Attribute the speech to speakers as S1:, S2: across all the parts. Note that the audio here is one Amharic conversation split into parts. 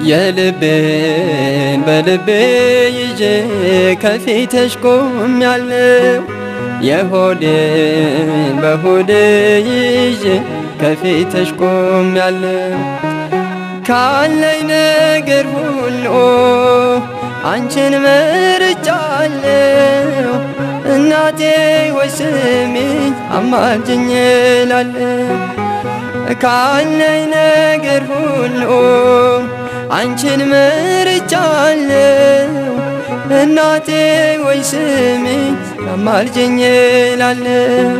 S1: የልቤን በልቤ ይዤ ከፊትሽ ቆሜያለሁ። የሆዴን በሆዴ ይዤ ከፊትሽ ቆሜያለሁ። ካለኝ ነገር ሁሉ አንቺን መርጫለሁ። እናቴ ወይ ስሚኝ አማልጅኝ እላለሁ። ካለኝ ነገር ሁሉ አንቺን መርጫለሁ። እናቴ ወይ ስሚኝ አማልጅኝ እላለሁ።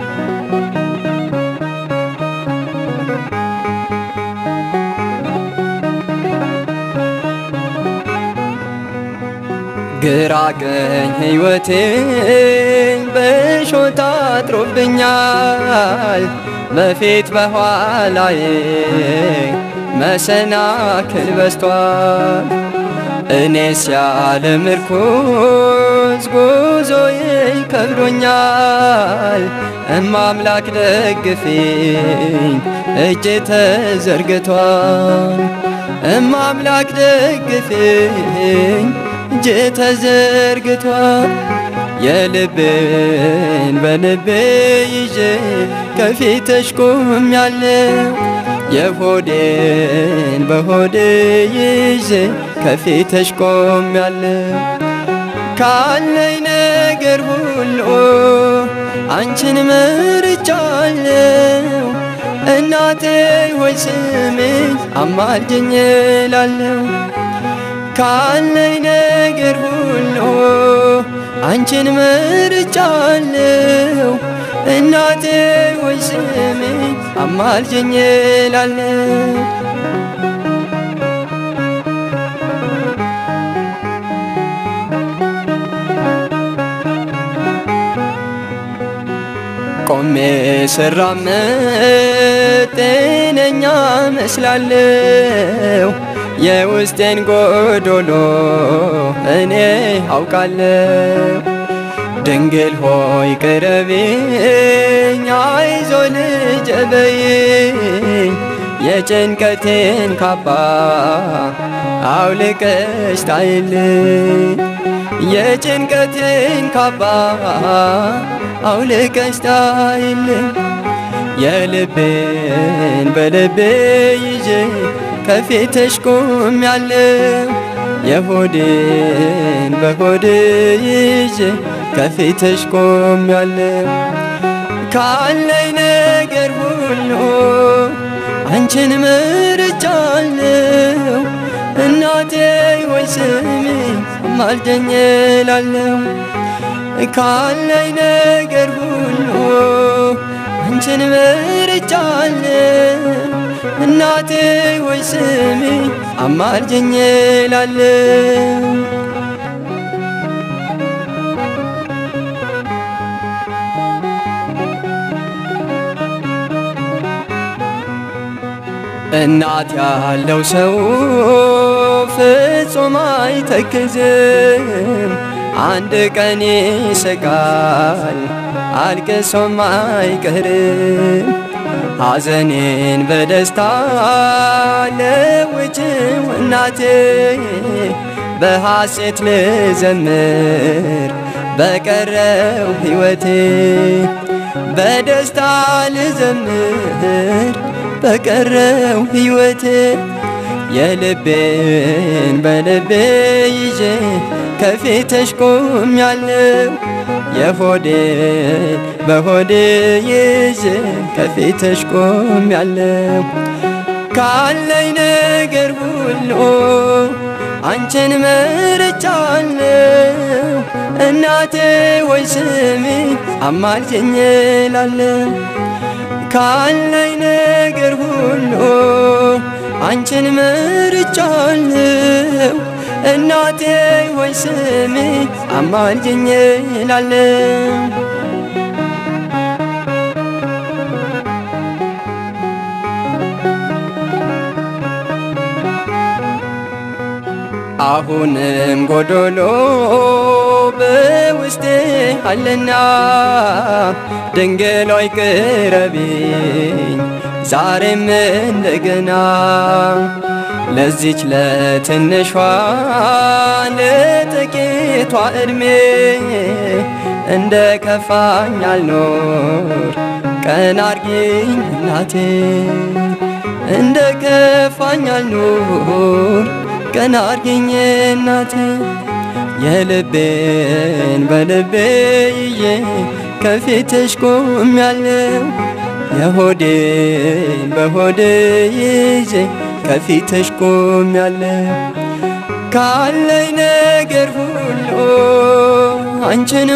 S1: ግራ ቀኝ ሕይወቴን በሾህ አጥሮብኛል። በፊት በኋላዬ መሰናክል በስቷል። እኔስ ያለ ምርኩዝ ጉዞዬ ከብዶኛል። እማምላክ ደግፊኝ እጄ ተዘርግቷል። እማምላክ ደግፊኝ እጄ ተዘርግቷል። የልቤን በልቤ ይዤ ከፊትሽ ቆሜያለሁ። የሆዴን በሆዴ ይዤ ከፊትሽ ቆሜያለሁ። ካለኝ ነገር ሁሉ አንቺን መርጫለሁ። እናቴ ሆይ ስሚኝ አማልጅኝ እላለሁ። ካለኝ ነገር ሁሉ አንቺን መርጫለሁ። እናቴ ሆይ ስሚኝ አማልጅኝ እላለሁ። ቆሜ ስራመድ ጤነኛ መስላለሁ። የውስጤን ጎዶሎ እኔ አውቃለሁ። ድንግል ሆይ ቅረቢኝ፣ አይዞ ልጄ በይኝ። የጭንቀቴን ካባ አውልቀሽ ጣይልኝ። የጭንቀቴን ካባ አውልቀሽ ጣይልኝ። የልቤን በልቤ ይዤ ከፊትሽ ቆሜያለሁ። የሆዴን በሆዴ ይዤ ከፊትሽ ቆሜያለሁ። ካለኝ ነገር ሁሉ አንቺን መርጫለሁ። እናቴ ወይ ስሚኝ አማልደኝ እላለሁ። ካለኝ ነገር ሁሉ አንቺን መርጫለሁ። እናቴ ወይ ስሚኝ አማልጅኝ እላለሁ። እናት ያለው ሰው ፍጹም አይተክዝም። አንድ ቀን ይስቃል አልቅሶም አይቀርም። ሐዘኔን በደስታ ለውጭው እናቴ በሐሴት ልዘምር በቀረው ሕይወቴ በደስታ ልዘምር በቀረው ሕይወቴ የልቤን በልቤ ይዤ ከፊትሽ ቆሜያለሁ። የሆዴ በሆዴ ይዤ ከፊትሽ ቆሜያለሁ። ካለኝ ነገር ሁሉ አንቺን መርጫለሁ። እናቴ ወይ ስሚኝ አማልጅኝ እላለሁ። ካለኝ ነገር ሁሉ አንቺን መርጫለሁ። እናቴ ወይ ስሚኝ አማልጅኝ እላለሁ። አሁንም ጎዶሎ በውስጤ አለና ድንግል ሆይ ቅረቢኝ ዛሬም እንደገና ለዚች ለትንሿ ለጥቂቷ ዕድሜ እንደ ከፋኝ አልኖር ቀን አርጊኝ እናቴ እንደ ከፋኝ አልኖር ቀን አርጊኝ እናቴ የልቤን በልቤ ይዤ ከፊትሽ ቆሜያለሁ የሆዴን በሆዴ ይዤ ከፊትሽ ቆሜያለሁ ካለኝ ነገር ሁሉ አንቺን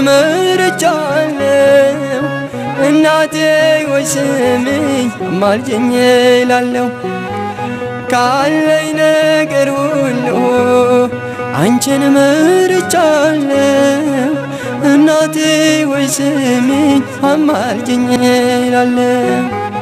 S1: መርጫለሁ እናቴ ወይ ስሚኝ አማልጅኝ እላለሁ ካለኝ ነገር ሁሉ አንቺን መርጫለሁ እናቴ ወይ ስሚኝ አማልጅኝ እላለሁ